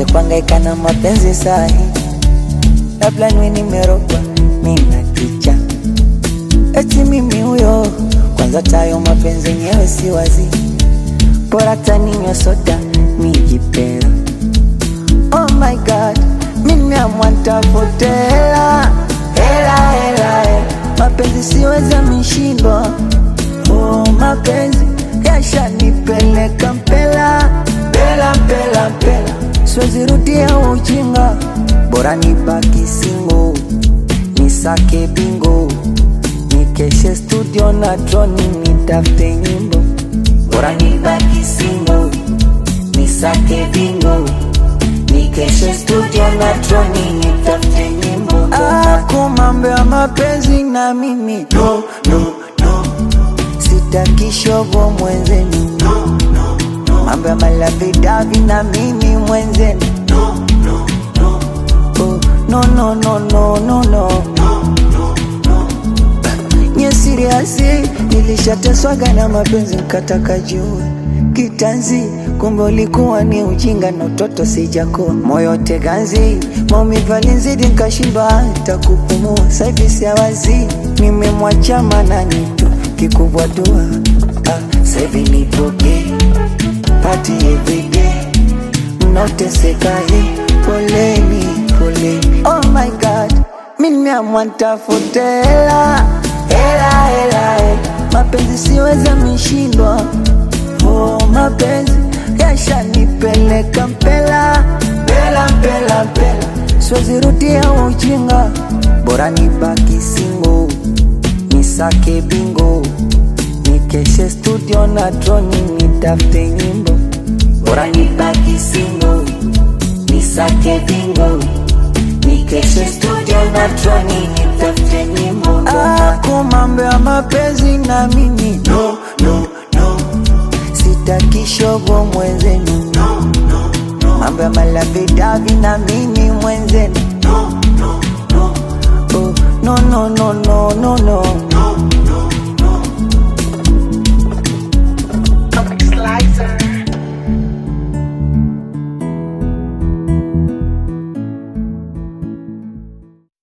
nianze kuhangaika na mapenzi sahi, labda niwe nimerogwa mina kicha, eti mimi huyo kwanza, tayo mapenzi yenyewe si wazi, bora taninywa soda nijipera. Oh my god, mimi nimeamua nitafute hela hela hela, hela. mapenzi siweza mishindwa. Oh, mapenzi yashanipeleka mpela mpela mpela mpela, siwezi rudia ujinga, bora nibaki singo, nisake bingo, nikeshe studio na troni, nitafute nyimbo, bora nibaki singo, nisake bingo, nikeshe studio na troni, nitafute nyimbo. Ako mambo ya mapenzi na mimi no, no, no. Sitaki shogo mwenzenu no, no, no. Mambo ya malavidavi na mimi mwenzenu no, no, no. Oh, no, no, no, no, no, no. Nye siriasi nilishateswaga na mapenzi nkataka jue kitanzi, kumbe ulikuwa ni ujinga na utoto sijakoa moyo teganzi, maumivu alinizidi nkashindwa hata kupumua. Saivi siawazi nimemwacha manani tu kikubwa dua ah, saivi nipoke pati everyday mnaoteseka hii poleni poleni. Oh my god, mi nimeamua nitafute hela hela hela hela, mapenzi siweza mishindwa. Oh, mapenzi yashanipeleka mpela mpela mpela mpela, siwezi rudia ujinga, bora nibaki singo, nisake bingo, nikeshe studio na troni, nitafute nyimbo, bora nibaki singo, nisake bingo, nikeshe studio na troni, nitafute nyimbo. Ako mambo ya mapenzi na mimi no, no, no. Sitaki shogo mwenzenu no, no, no. Mambo ya malavidavi na mimi mwenzenu no, no, no. Oh, no, no, no, no, no, no.